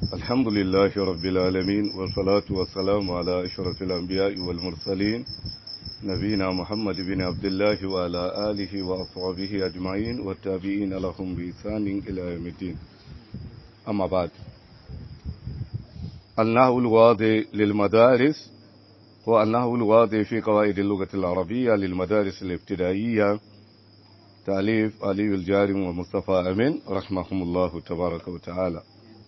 الحمد لله رب العالمين والصلاة والسلام على أشرف الأنبياء والمرسلين نبينا محمد بن عبد الله وعلى آله وأصحابه أجمعين والتابعين لهم بإحسان إلى يوم الدين أما بعد النحو الواضح للمدارس هو النحو الواضح في قواعد اللغة العربية للمدارس الابتدائية تأليف علي الجارم ومصطفى أمين رحمهم الله تبارك وتعالى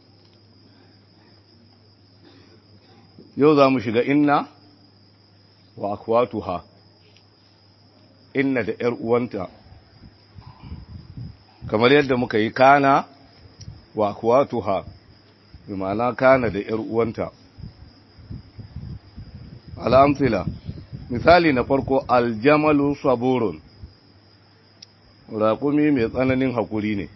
yau za mu shiga inna wa akwatuha inna da ‘yar uwanta kamar yadda muka yi kana wa akwatuha bi ma'ana kana da ‘yar uwanta al'amsila misali na farko aljamalu saburun raƙumi mai tsananin haƙuri ne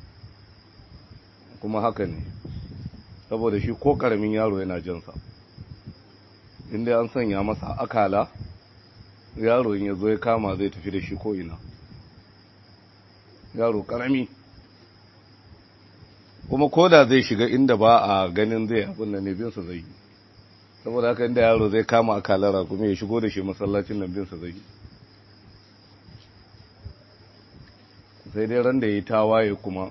kuma haka ne saboda shi ko ƙaramin yaro yana jinsa inda an sanya masa akala yaro in ya zo ya kama zai tafi da shi ko'ina yaro karami kuma koda zai shiga inda ba a ganin zai abin da nebinsa zai yi saboda haka inda yaro zai kama akalara kuma ya shigo da shi masallacin nan binsa zai yi sai dai ran da ya yi tawaye kuma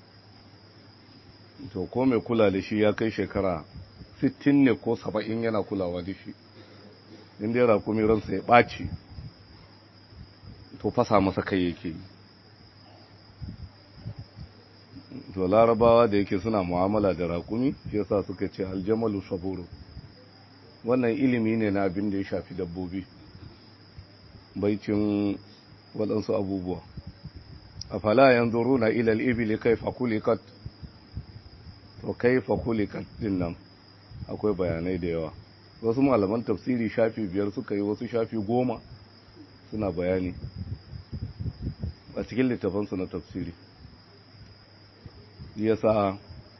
to ko mai kula da shi ya kai shekara sittin ne ko saba'in yana kulawa da shi inda ya rakumi ransa ya ɓaci to fasa masa kai yake yi to larabawa da yake suna mu'amala da rakumi shi yasa suka ce aljamalu saburo wannan ilimi ne na abin da ya shafi dabbobi baicin waɗansu abubuwa a fala yanzu runa ilal ibili kai fakulikat to kai fakulikat din nan akwai bayanai da yawa wasu malaman tafsiri shafi biyar suka yi wasu shafi goma suna bayani a cikin littafansu na tafsiri yasa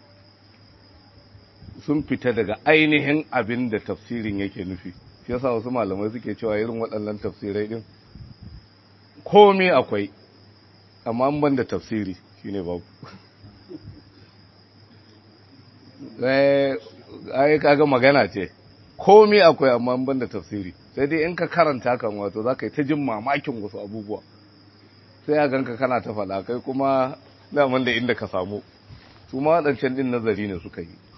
sun fita daga ainihin abin da tafsirin yake nufi yasa wasu malamai suke cewa irin waɗannan tafsirai din komai akwai amma ban da tafsiri shine babu ai kaga magana ce komai akwai amma ban da tafsiri sai dai in ka karanta kan wato za ka yi ta jin mamakin wasu abubuwa sai a ganka kana ta faɗa kai kuma daman da inda ka samu su ma waɗancan ɗin nazari ne suka yi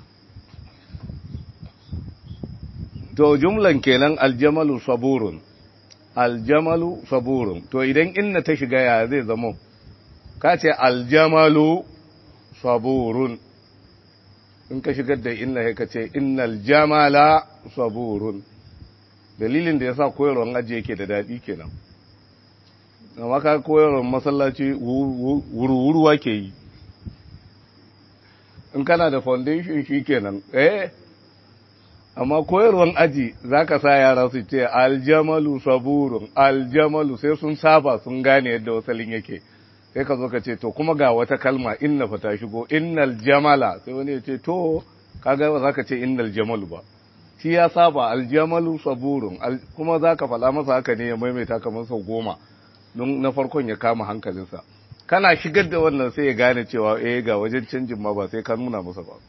to jumlan kenan aljamalu saburun aljamalu saburun to idan inna ta shiga ya zai zama ka ce aljamalu saburun in ka shigar da inna ya kace innal jamala saburun dalilin da yasa koyarwar aji yake da dadi kenan amma ka koyarwar masallaci wuruwuruwa ke yi in kana da foundation shi kenan eh amma koyarwar aji zaka sa yara su ce aljamalu saburun aljamalu sai sun saba sun gane yadda wasalin yake sai ka zo ka ce to kuma ga wata kalma inna fa ta shigo innal jamala sai wani ya ce to kaga ba za ka ce innal jamalu ba shi ya saba aljamalu saburun kuma za ka faɗa masa haka ne ya maimaita kamar sau goma don na farkon ya kama hankalinsa kana shigar da wannan sai ya gane cewa eh ga wajen canjin ma ba sai ka nuna masa ba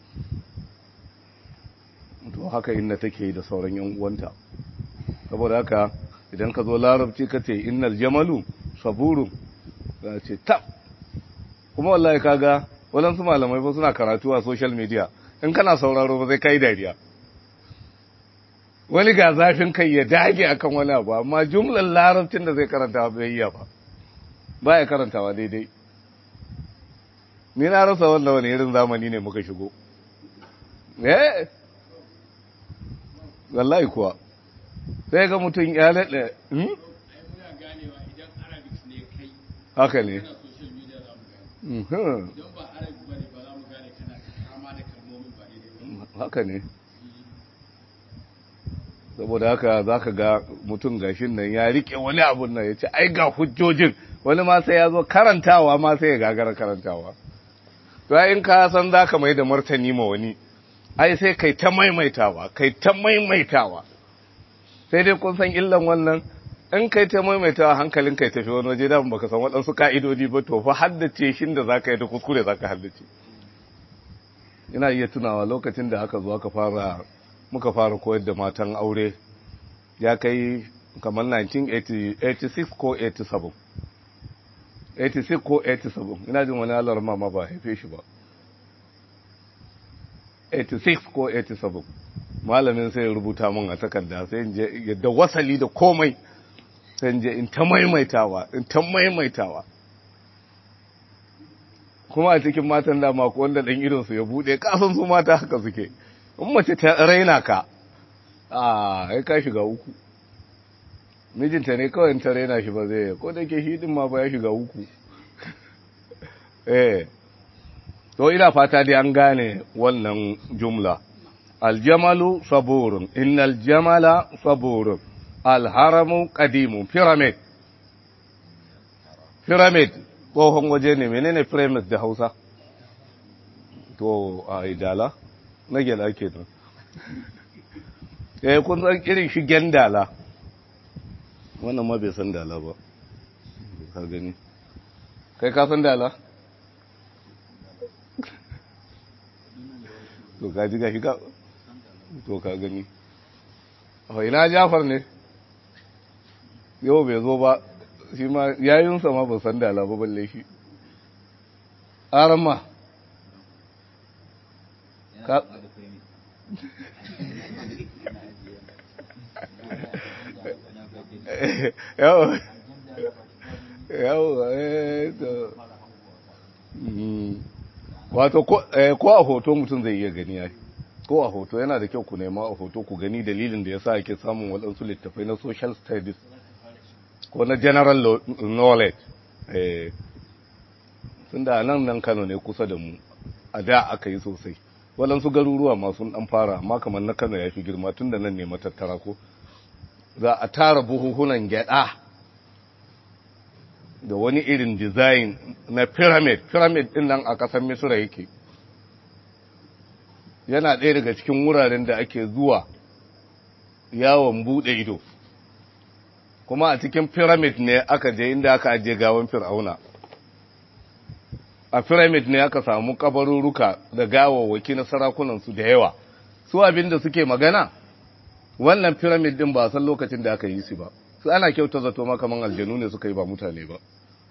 to haka inna take da sauran yan uwanta saboda haka idan ka zo larabci ka ce innal jamalu saburun za ce tab kuma wallahi kaga waɗansu malamai ba suna karatu a social media in kana sauraro ba zai kai dariya wani ga zafin kai ya dage akan wani abu amma jumlar larabcin da zai karanta bai iya ba ba ya karantawa daidai ni na rasa wanda wani irin zamani ne muka shigo eh wallahi kuwa sai ga mutum ya laɗe haka ne haka ne saboda haka za ka ga mutum gashin nan ya rike wani abun nan ya ce ai ga hujjojin wani ma sai ya zo karantawa ma sai ya gagara karantawa to in ka san za ka mai da martani ma wani ai sai kai ta maimaitawa kai ta maimaitawa sai dai kun san illan wannan in kai ta maimaita hankalin kai tafi wani waje da baka san waɗansu ka'idodi ba to fa haddace shin da zaka yi da kuskure zaka haddace ina iya tunawa lokacin da aka zo aka fara muka fara koyar da matan aure ya kai kamar 1986 ko 87 86 ko 87 ina jin wani alar mama ba haife shi ba 86 ko 87 malamin sai ya rubuta min a takarda sai in je yadda wasali da komai sai in je in ta maimaitawa in ta maimaitawa kuma a cikin matan dama ko wanda dan irin su ya bude kasan su mata haka suke in mace ta raina ka a ai ka shiga uku mijinta ne kawai ta raina shi ba zai ko da ke shi din ma ba ya shiga uku eh to ina fata dai an gane wannan jumla aljamalu saburun innal jamala saburun alharamu qadimun pyramid pyramid tsohon waje ne menene pyramid da Hausa to a idala na gela kenan eh kun san irin shigen dala wannan ma bai san dala ba ka gani kai ka san dala to ka ji gashi ka to ka gani a ina jafar ne yau bai zo ba shi ma yayinsa ma ba san dala ba balle shi arama ka yawa yawa eh to wato ko a hoto mutum zai iya gani ya ko a hoto yana da kyau ku nema a hoto ku gani dalilin da ya sa ake samun waɗansu littafai na social studies ko na general knowledge sun da nan nan kano ne kusa da mu a da aka yi sosai waɗansu garuruwa masu ɗan fara amma kamar na kano ya fi girma tun da nan ne matattara ko za a tara buhuhunan gyada da wani irin design na pyramid pyramid din nan a ƙasar misira yake yana ɗaya daga cikin wuraren da ake zuwa yawon buɗe ido kuma a cikin pyramid ne aka je inda aka ajiye gawan fir'auna a pyramid ne aka samu kabaruruka da gawawwaki na sarakunansu da yawa su abin da suke magana wannan pyramid din ba san lokacin da aka yi su ba su ana kyauta zato makaman aljanu ne suka yi ba mutane ba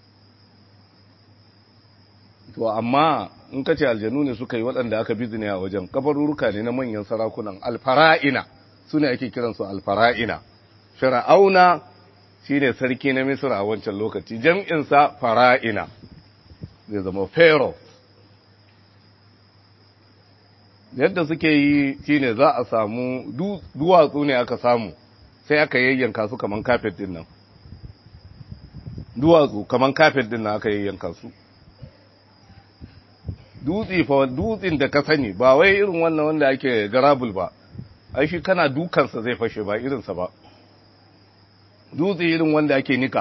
to amma in ka ce aljanu ne suka yi waɗanda aka bizine a wajen kabaruruka ne na manyan sarakunan alfara'ina su ne ake kiransu alfara'ina fir'auna shi ne sarki na misir a wancan lokaci jam'insa fara'ina zai zama pharaoh yadda suke yi shine za a samu duwatsu ne aka samu sai aka yayyanka su kaman kafet din nan duwatsu kaman kafet din nan aka yayyanka su dutse fa dutsin da ka sani ba wai irin wannan wanda ake garabul ba ai shi kana dukansa zai fashe ba irinsa ba dutse irin wanda ake nika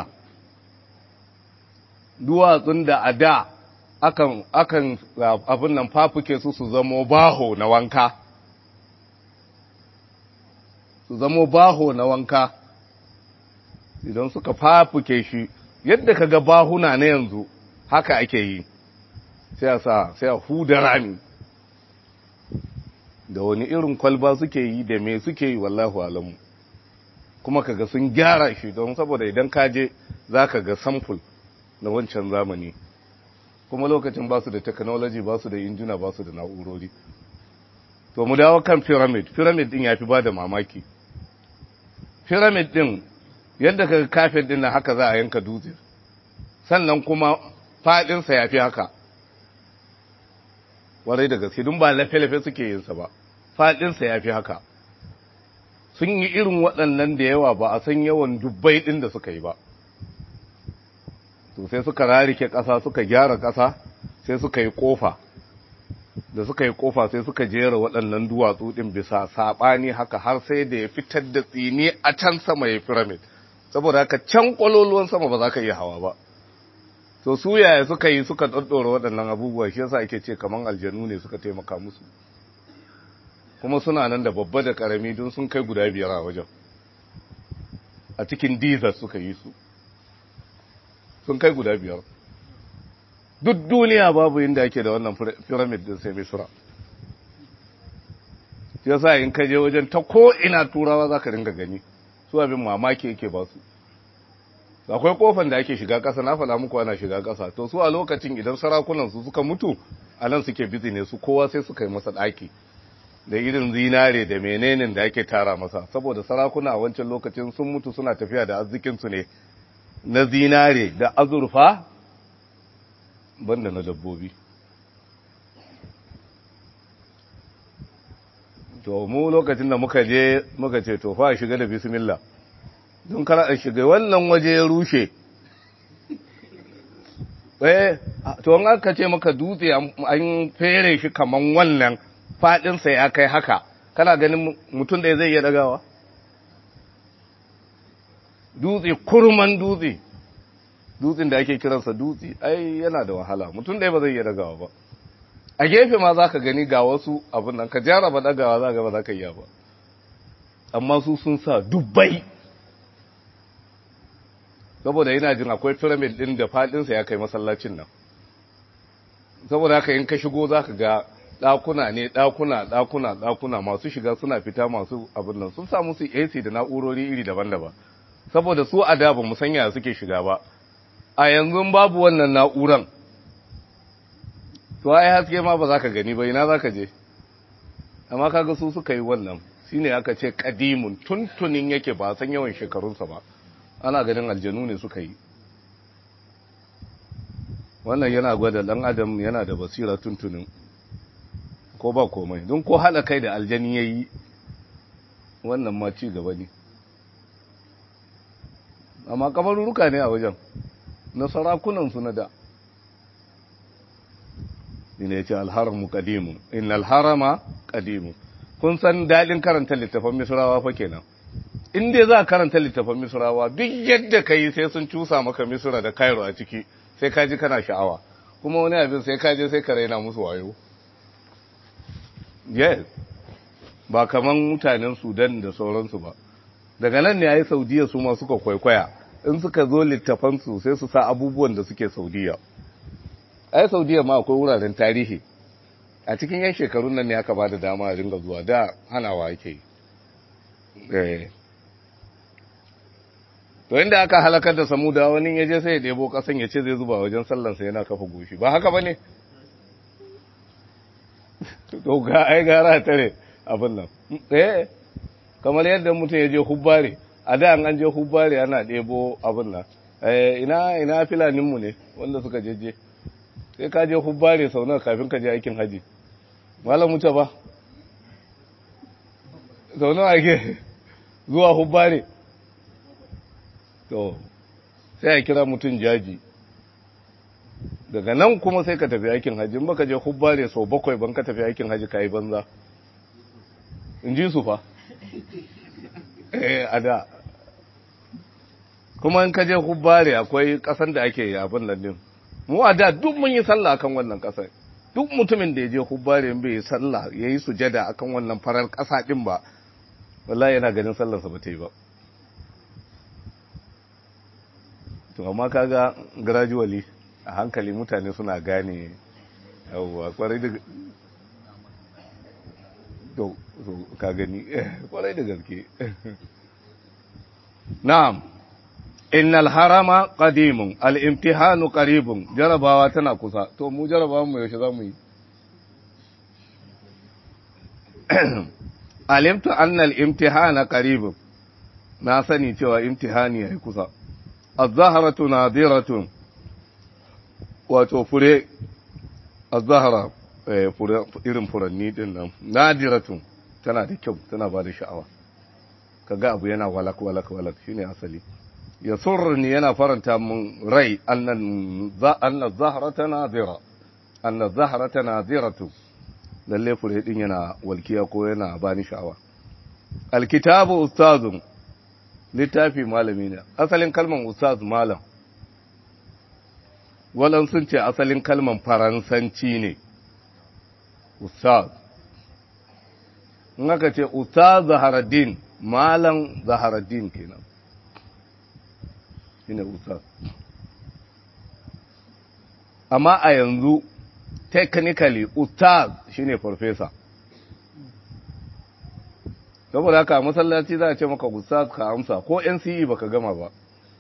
duwatsun da a da akan akan abin nan fafuke su su zamo baho na wanka su zamo baho na wanka idan suka fafuke shi yadda ka ga bahuna na yanzu haka ake yi sai a sa sai a huda rami da wani irin kwalba suke yi da me suke yi wallahu alamu kuma kaga sun gyara shi don saboda idan ka je za ka ga samful na wancan zamani kuma lokacin ba su da technology ba su da injina ba su da na'urori to mu dawo kan pyramid pyramid din ya fi ba da mamaki pyramid din yadda ka kafin din na haka za a yanka dutse sannan kuma fadinsa ya fi haka warai da gaske dun ba lafe-lafe suke yinsa ba fadinsa ya fi haka sun yi irin waɗannan da yawa ba a san yawan dubbai ɗin da suka yi ba to sai suka rarike ƙasa suka gyara ƙasa sai suka yi ƙofa da suka yi ƙofa sai suka jera waɗannan duwatsu ɗin bisa saɓani haka har sai da ya fitar da tsini a can sama ya firamid saboda haka can ƙwaloluwan sama ba za ka iya hawa ba to su yaya suka yi suka ɗaɗɗora waɗannan abubuwa shi yasa ake ce kaman aljanu ne suka taimaka musu kuma suna nan da babba da ƙarami don sun kai guda biyar a wajen a cikin dizar suka yi su sun kai guda biyar duk duniya babu inda ake da wannan pyramid din sai misra shi yasa in ka je wajen ta ko ina turawa za ka ringa gani su abin mamaki yake ba su akwai kofan da ake shiga ƙasa na faɗa muku ana shiga ƙasa to su a lokacin idan sarakunan su suka mutu a nan suke bizi ne su kowa sai suka yi masa ɗaki da irin zinare da menene da ake tara masa saboda sarakuna a wancan lokacin sun mutu suna tafiya da arzikinsu ne na zinare da azurfa banda na dabbobi to mu lokacin da muka je muka ce to fa shiga da bismillah don kar a shiga wannan waje ya rushe eh to an aka ce maka dutse an fere shi kaman wannan fadinsa ya kai haka kana ganin mutum da zai iya dagawa dutse kurman dutse dutsen da ake kiransa dutse ai yana da wahala mutum ɗaya ba zai iya dagawa ba a gefe ma za ka gani ga wasu abin nan ka jaraba dagawa za ga ba za ka iya ba amma su sun sa dubbai saboda yana jin akwai pyramid ɗin da faɗinsa ya kai masallacin nan saboda haka in ka shigo za ka ga ɗakuna ne ɗakuna ɗakuna ɗakuna masu shiga suna fita masu abin nan sun samu su AC da na'urori iri daban-daban saboda su a da ba mu sanya suke shiga ba a yanzu babu wannan na'uran to ai haske ma ba za ka gani ba ina za ka je amma kaga su suka yi wannan shine aka ce kadimun tuntunin yake ba san yawan shekarunsa ba ana ganin aljanu ne suka yi wannan yana gwada dan adam yana da basira tuntunin ko ba komai don ko hada kai da aljani yayi wannan ma ci gaba ne amma kabaruruka ne a wajen na sarakunan su na da ina yace alharamu qadimun innal harama qadimun kun san dadin karanta littafin misrawa fa kenan in dai za karanta littafin misrawa duk yadda kai sai sun cusa maka misra da cairo a ciki sai ka ji kana sha'awa kuma wani abin sai ka je sai ka raina musu wayo yes ba kaman mutanen sudan da sauransu ba daga nan ne a yi saudiya su ma suka kwaikwaya in suka zo littafansu sai su sa abubuwan da suke saudiya a yi saudiya ma akwai wuraren tarihi a cikin yan shekarun nan ne aka ba da dama a ringa zuwa da hanawa ake yi to inda aka halakar da samuda wani ya je sai ya ɗebo ƙasan ya ce zai zuba wajen sallansa yana kafa goshi ba haka ba ne to ga ai gara tare abin nan eh kamar yadda mutum ya je hubbare a da an je hubbare ana ɗebo abin nan eh ina ina filaninmu ne wanda suka jeje sai ka je hubbare sau nawa kafin ka je aikin haji malam muta ba sau nawa ake zuwa hubbare to sai a kira mutum jaji daga nan kuma sai ka tafi aikin hajji baka je hubbare sau bakwai ban ka tafi aikin hajji ka yi banza in ji su fa eh a da kuma in ka je hubbare akwai kasan da ake abin nan din mu a da duk mun yi sallah akan wannan kasar duk mutumin da ya je hubbare bai yi sallah ya yi sujada akan wannan farar kasa din ba wallahi yana ganin sallarsa ba ta yi ba to amma kaga gradually a hankali mutane suna gane yawwa kwarai da to ka gani kwarai da gaske na'am innal harama qadimun al-imtihanu qaribun jarabawa tana kusa to mu jarabawa mu yaushe zamu yi alimtu anna al-imtihana qaribun na sani cewa imtihani yayi kusa az-zahratu nadiratun wato fure az-zahra irin furanni din nan nadiratun tana da kyau tana ba da sha'awa kaga abu yana walak walak walak shine asali ya surni yana faranta mun rai annan za anna zahrata nadira anna zahrata nadiratu lalle fure din yana walkiya ko yana bani sha'awa alkitabu ustazun littafi malami ne asalin kalman ustaz malam walan sun ce asalin kalman faransanci ne ustaz in aka ce ustaz zaharaddin malam zaharaddin kenan shine ustaz amma a yanzu technically ustaz shine professor saboda haka masallaci za a ce maka ustaz ka amsa ko NCE baka gama ba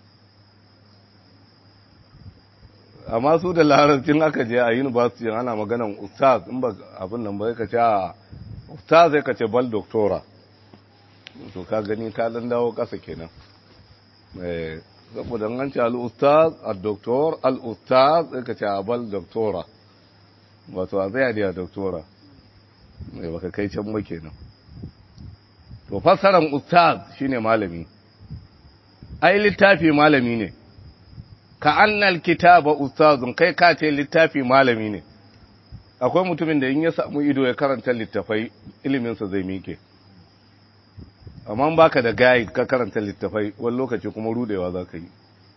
amma su da larabcin aka je a university ana maganan ustaz in ba abin nan ba ka ce a ustaz sai ka ce bal doctora to ka gani ka dan dawo kasa kenan eh saboda an ce al ustaz al doctor al ustaz sai ka ce a bal doctora wato a zai da doctora eh baka kai can ba kenan to fassaran ustaz shine malami ai littafi malami ne ka annal kitaba ustazun kai ka ce littafi malami ne akwai mutumin da in ya samu ido ya karanta littafai iliminsa zai mike amma baka da guide ka karanta littafai wani lokaci kuma rudewa za ka yi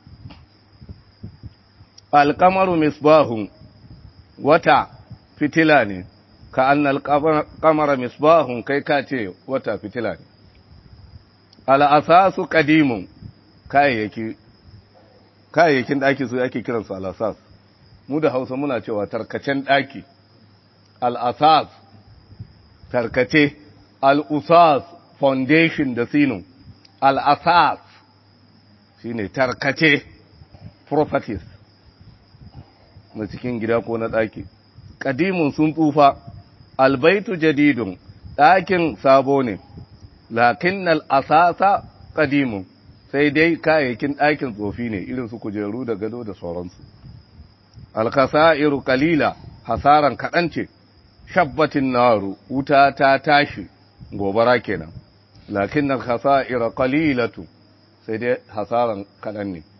alkamaru misbahun wata fitila ne ka annal kamara misbahun kai ka ce wata fitila ne al'asasu kadimun kayayyaki kayayyakin ɗaki su ake kiransu al'asas mu da hausa muna cewa tarkacen ɗaki al'asas tarkace al'usas foundation da sino al'asas shi ne tarkace properties na cikin gida ko na ɗaki ƙadimun sun tsufa albaitu jadidun ɗakin sabo ne lakin al'asasa ƙadimun sai dai kayayyakin ɗakin tsofi ne irin su kujeru da gado da sauransu alkasa'iru kalila hasaran kaɗan ce shabbatin naru wuta ta tashi gobara kenan lakin na kasa'ira kalilatu sai dai hasaran kaɗan ne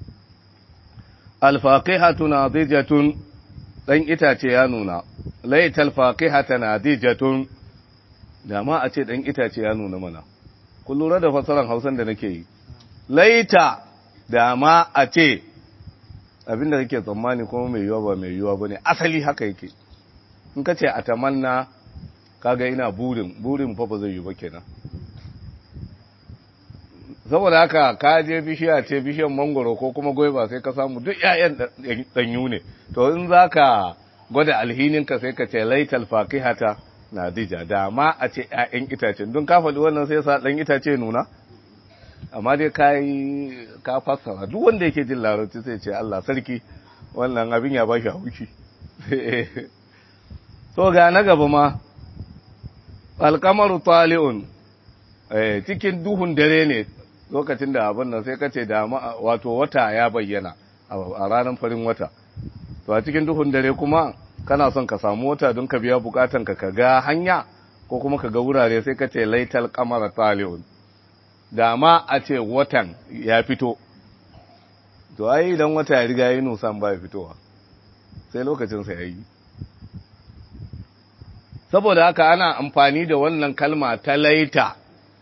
alfaƙihatu na zijatun ɗan itace ya nuna laital faƙihata na zijatun da ma a ce ɗan itace ya nuna mana kun lura da fasaran hausan da nake yi laita da ma a ce abinda kake tsammani kuma mai yiwa ba mai yiwa ba ne asali haka yake in ka ce a tamanna kaga ina burin burin fa ba zai yi ba kenan saboda haka ka je bishiya ce bishiyan mangoro ko kuma goiba sai ka samu duk ƴaƴan danyu ne to in zaka gwada alhininka sai ka ce laital faqihata na dija da ma a ce ƴaƴan itacen don ka faɗi wannan sai sa ɗan itace nuna amma dai ka yi ka fassara duk wanda yake jin larabci sai ce Allah sarki wannan abin ya ba shi haushi to ga na gaba ma alkamaru tali'un cikin duhun dare ne lokacin da abin nan sai kace da wato wata ya bayyana a ranar farin wata to a cikin duhun dare kuma kana son ka samu wata don ka biya bukatan ka ka ga hanya ko kuma ka ga wurare sai kace laital qamara tali'un da ma a ce watan ya fito to ai idan wata ya riga yi nusan ba ya fitowa sai lokacinsa ya yi saboda haka ana amfani da wannan kalma ta laita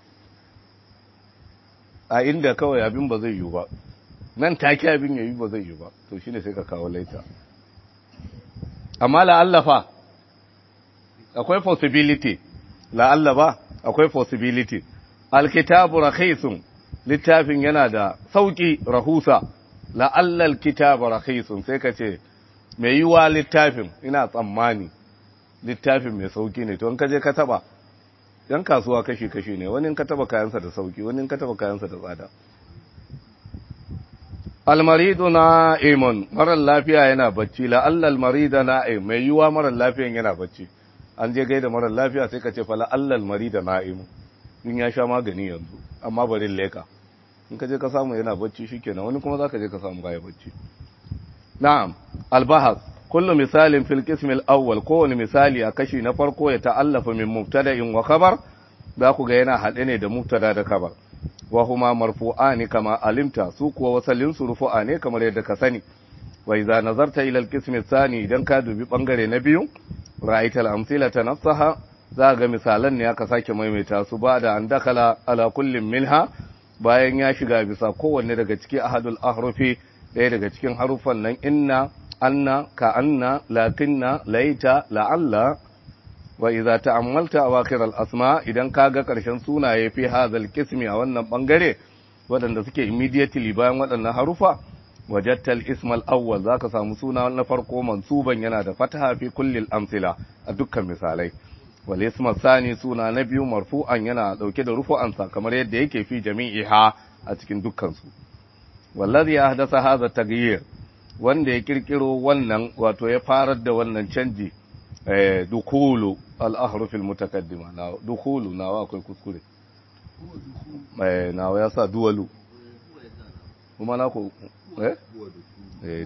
a inda kawai abin ba zai yi ba nan take abin ya yi ba zai yi ba to shine sai ka kawo laita amma la'allafa akwai possibility la'alla ba akwai possibility alkitabu rakhisun littafin yana da sauki rahusa la'alla alkitabu rakhisun sai ka ce mai yiwa littafin ina tsammani littafin mai sauki ne to in ka je ka taba yan kasuwa kashi kashi ne wani in ka taba kayansa da sauki wani in ka taba kayansa da tsada almaridu na'imun marar lafiya yana bacci la'alla almarida na'im mai yiwa marar lafiyan yana bacci an je gaida marar lafiya sai ka ce fa la'alla almarida na'imun in ya sha magani yanzu amma bari leka in ka je ka samu yana bacci shikenan wani kuma zaka je ka samu baya bacci na'am albahas kullu misalin fil qism al-awwal kowane misali a kashi na farko ya ta'allafa min mubtada'in wa khabar za ku ga yana haɗe ne da mubtada da khabar wa huma marfu'ani kama alimta su kuwa wasalin su rufu'a ne kamar yadda ka sani wa idza nazarta ila al-qism ath-thani idan ka dubi bangare na biyu ra'aita al-amsilata nafsaha za ga misalan ne aka sake maimaita su ba da an dakala ala kullin minha bayan ya shiga bisa kowanne daga cikin ahadul ahrufi ɗaya daga cikin harufan nan inna anna ka anna lakinna laita la'alla wa idza ta'ammalta awakhir al-asma idan kaga karshen sunaye fi hadhal qismi a wannan bangare wadanda suke immediately bayan waɗannan harufa wajadta al-ism al-awwal zaka samu suna na farko mansuban yana da fataha fi kulli al-amthila a dukkan misalai wal isma sani suna na biyu marfu'an yana dauke da rufu'ansa kamar yadda yake fi jami'iha a cikin dukkan su wallazi ahdasa hadha taghyir wanda ya kirkiro wannan wato ya farar da wannan canji eh dukulu al ahruf al mutaqaddima na dukulu nawa akwai kuskure eh nawa ya sa duwalu kuma na ku eh eh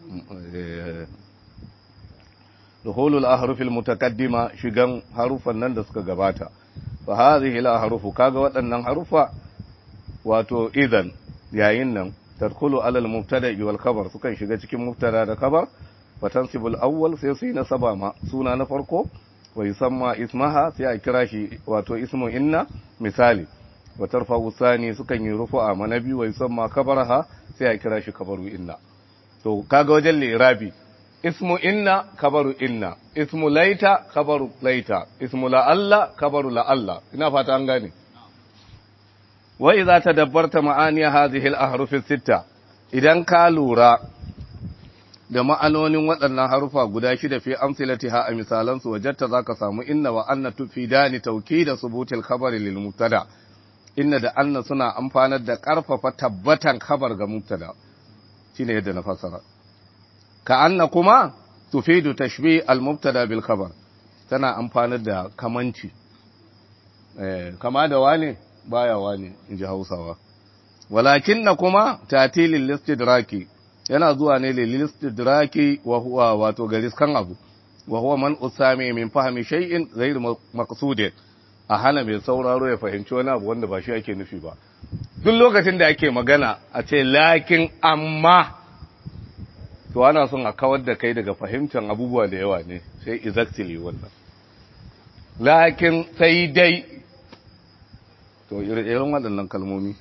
دخول الأحرف المتقدمة شغان حروفا nan da suka gabata fa hadhihi al-ahrufu kaga waɗannan harufa wato idan yayin nan tadkhulu ala al-mubtada wal khabar sukan shiga cikin mubtada da khabar fa tansibu al-awwal sai su yi nasaba ma suna na farko wa yusamma ismaha sai a kira shi wato ismu inna misali wa tarfa'u sani sukan yi rufu'a ma nabi wa yusamma khabaraha sai a kira shi khabaru inna to kaga wajen li'irabi ismu inna kabaru inna ismu laita kabaru laita ismu la'alla kabaru la'alla ina fata an gane wa idza tadabbarta ma'ani hadhihi al-ahruf as-sitta idan ka lura da ma'anonin waɗannan harufa guda shida fi amsilatiha a misalan su wajatta zaka samu inna wa anna tufidani tawkida subutil khabari lil mubtada inna da anna suna amfanar da karfafa tabbatan khabar ga mubtada shine yadda na fasara كأن كما تفيد تشبيه المبتدا بالخبر tana amfanar da kamanci kama da wane baya wane in ji hausawa walakin na kuma tatilin listidraki yana zuwa ne listidraki wa huwa wato gariskan abu wa huwa man usami min fahimi shay'in ghayr maqsudin a hana mai sauraro ya fahimci wani abu wanda ba shi ake nufi ba duk lokacin da ake magana a ce lakin amma to ana son a kawar da kai daga fahimtar abubuwa da yawa ne sai exactly wannan lakin sai dai to irin waɗannan kalmomi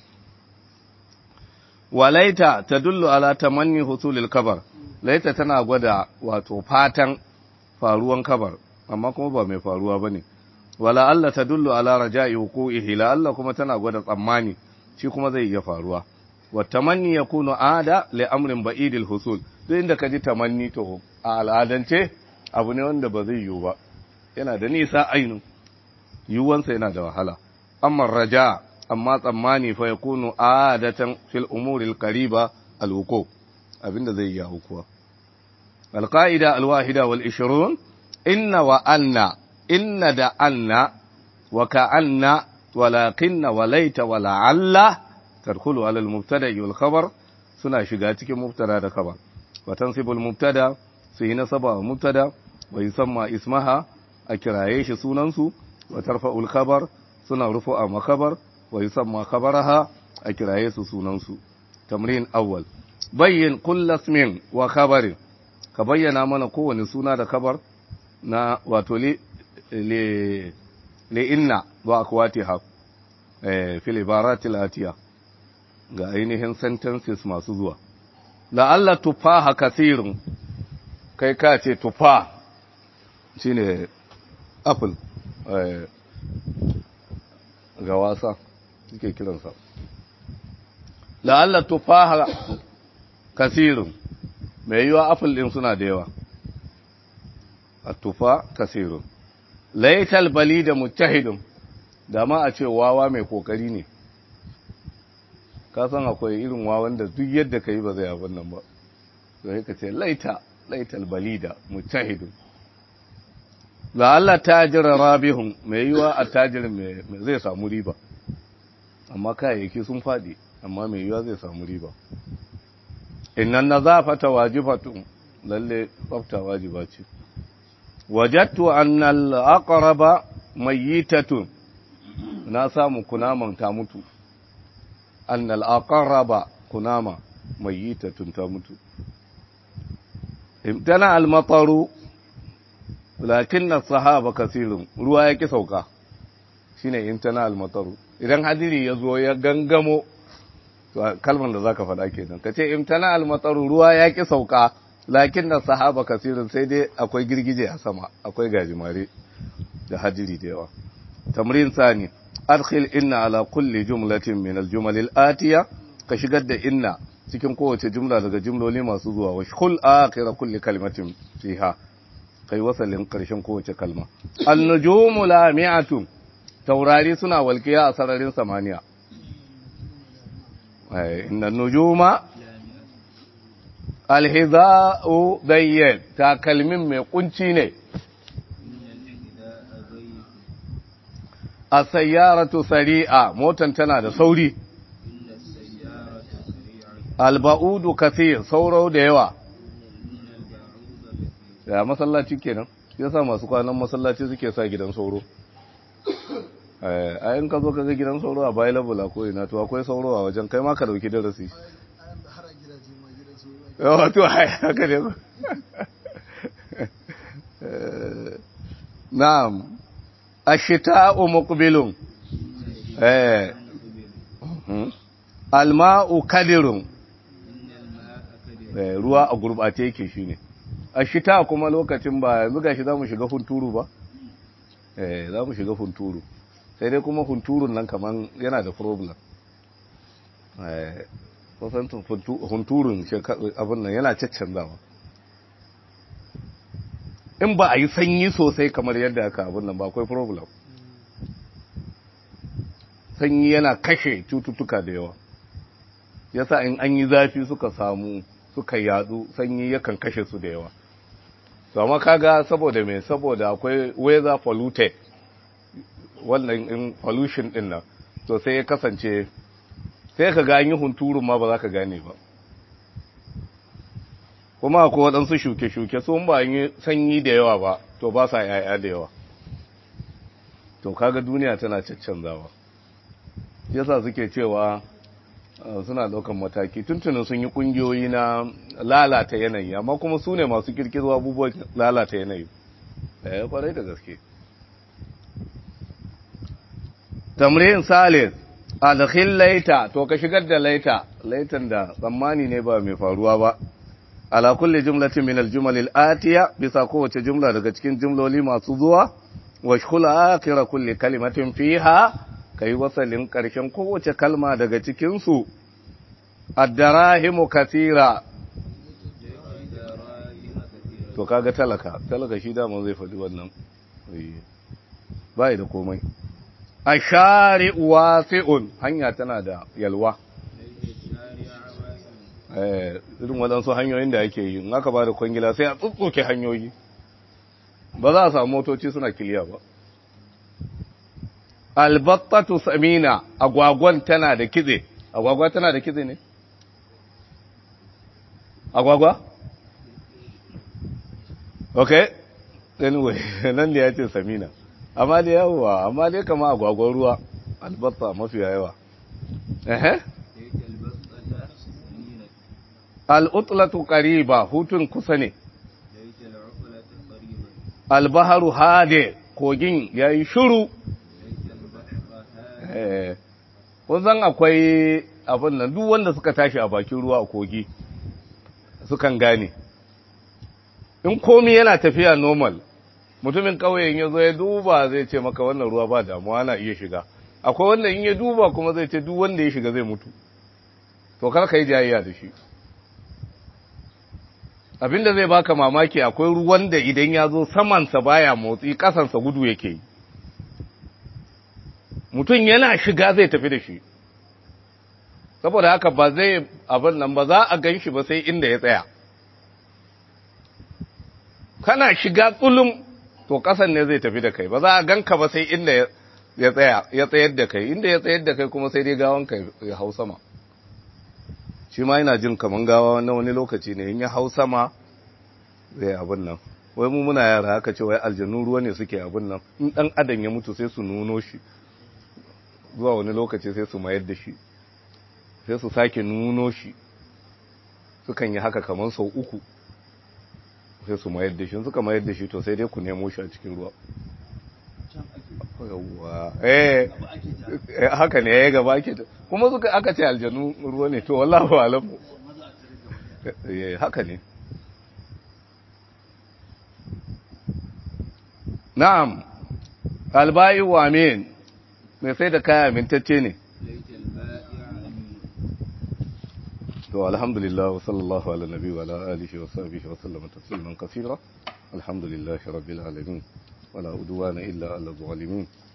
walaita ta dullu ala tamanni husulil kabar laita tana gwada wato fatan faruwan kabar amma kuma ba mai faruwa bane wala Allah ta dullu ala raja'i huquqihi la Allah kuma tana gwada tsammani shi kuma zai iya faruwa wa tamanni yakunu ada li amrin ba'idil husul duk inda ka ji tamanni to a al'adance abu ne wanda ba zai yiwu ba yana da nisa ainu yiwuwansa yana da wahala amma raja amma tsammani fa yakunu adatan fil umuri al-qariba al-wuqu abinda zai yi hukuwa al-qa'ida al-wahida wal 20 inna wa anna inna da anna wa ka'anna walakinna walaita wa la'alla tadkhulu ala al-mubtada wal khabar suna shiga cikin mubtada da khabar وتنصب المبتدا في نصب المبتدا ويسمى اسمها أكرايش سننسو وترفع الخبر سنة رفع مخبر ويسمى خبرها أكرايش سننسو تمرين أول بين كل اسم وخبر كبين من قوة سنة da خبر na wato li li li inna wa akwatiha eh fil ibaratil atiya ga ainihin sentences masu zuwa la'alla tufaha kasirun kai ka ce tufa shi ne apple ga wasa suke kiransa la'alla tufaha kasirun mai yiwa apple din suna da yawa a tufa kasirun laital bali da mutahidun da ma a ce wawa mai kokari ne ka san akwai irin wawan da duk yadda ka yi ba zai abin nan ba sai ka ce laita laital balida mujtahidun la Allah tajira rabihun mai yiwa a tajirin mai zai samu riba amma kayayyaki sun fadi amma mai yiwa zai samu riba innan nazafata wajibatun lalle tsafta wajiba ce wajattu annal aqraba mayyitatun na samu kunaman ta mutu annal aqraba kunama mayyitatun ta mutu imtana al-mataru lakin as-sahaba kasirun ruwa yake sauka shine imtana al-mataru idan hadiri ya zo ya gangamo to kalmar da zaka faɗa kenan kace imtana al-mataru ruwa yake sauka lakin as-sahaba kasirun sai dai akwai girgije a sama akwai gajimare da hadiri da yawa tamrin sani adkhil inna ala kulli jumlatin min al-jumal al-atiya ka shigar da inna cikin kowace jumla daga jumloli masu zuwa wa shul akhira kulli kalimatin fiha kai wasalin ƙarshen kowace kalma annujumu lami'atun taurari suna walƙiya a sararin samaniya inna nujuma alhiza'u dayyan takalmin mai kunci ne a sayyaratu sari'a motan tana da sauri alba'udu kathir sauro da yawa ya masallaci kenan yasa masu kwanan masallaci suke sa gidan sauro a yin ka zo ka ga gidan sauro a bayan labula ko ina to akwai sauro a wajen kai ma ka dauki darasi wato haka ne na'am ashita'u muqbilun eh alma'u kadirun ruwa a gurbace yake shine ashita kuma lokacin ba yanzu gashi zamu shiga hunturu ba eh zamu shiga hunturu sai dai kuma hunturun nan kaman yana da problem eh kusan hunturun abin nan yana caccanzawa in ba a yi sanyi sosai kamar yadda aka abin nan ba akwai problem sanyi yana kashe cututtuka da yawa yasa in an yi zafi suka samu suka yadu sanyi yakan kashe su da yawa to amma kaga saboda me saboda akwai weather polluted wannan in pollution din nan to sai ya kasance sai ka ga an yi hunturun ma ba za ka gane ba kuma akwai waɗansu shuke-shuke sun ba yi sanyi da yawa ba to ba sa yaya da yawa to kaga duniya tana caccanzawa yasa suke cewa suna ɗaukan mataki tuntunin sun yi ƙungiyoyi na lalata yanayi amma kuma su ne masu kirkiro abubuwan lalata yanayi ɗaya kwarai da gaske tamrin salis adkhil laita to ka shigar da laita laitan da tsammani ne ba mai faruwa ba ala kulli jumlatin min aljumal alatiya bisa kowace jumla daga cikin jumloli masu zuwa wa shkhula akhir kulli kalimatin fiha kai wasalin karshen kowace kalma daga cikin su ad-darahimu kathira to kaga talaka talaka shi da zai faɗi wannan bai da komai ashari wasi'un hanya tana da yalwa eh irin waɗansu hanyoyin da ake yi in aka ba da kwangila sai a tsutsuke hanyoyi ba za a samu motoci suna kiliya ba albattatu samina agwagwan tana da kitse agwagwa tana da kitse ne agwagwa okay anyway nan da ya ce samina amma da yawa amma dai kama agwagwan ruwa albatta mafi yawa ehe al'utlatu qariba hutun kusa ne albaharu hade kogin yayi shiru eh zan akwai abin nan duk wanda suka tashi a bakin ruwa a kogi sukan gane in komi yana tafiya normal mutumin ƙauyen ya zo ya duba zai ce maka wannan ruwa ba damuwa na iya shiga akwai wanda in ya duba kuma zai ce duk wanda ya shiga zai mutu to kar ka yi jayayya da shi abinda zai baka mamaki akwai ruwan da idan ya zo samansa baya motsi kasansa gudu yake yi mutum yana shiga zai tafi da shi saboda haka ba zai abin nan ba za a gan shi ba sai inda ya tsaya kana shiga tsulum to kasan ne zai tafi da kai ba za a ganka ba sai inda ya tsaya ya tsayar da kai inda ya tsayar da kai kuma sai dai gawanka ya hau sama shi ma yana jin kaman gawa na wani lokaci ne in ya hau sama zai abin nan wai mu muna yara haka ce wai aljanu ruwa ne suke abin nan in dan adam ya mutu sai su nuno shi zuwa wani lokaci sai su mayar da shi sai su sake nuno shi sukan yi haka kaman sau uku sai su mayar da shi suka mayar da shi to sai dai ku nemo shi a cikin ruwa yawwa eh haka ne ya gaba ake kuma suka aka ce aljanu ruwa ne to wallahu alam eh haka ne na'am albayi wa amin mai sai da kaya mintacce ne to alhamdulillah wa sallallahu ala nabi wa ala alihi wa sahbihi wa sallama tasliman kaseera alhamdulillahi rabbil alamin wala udwana illa ala zalimin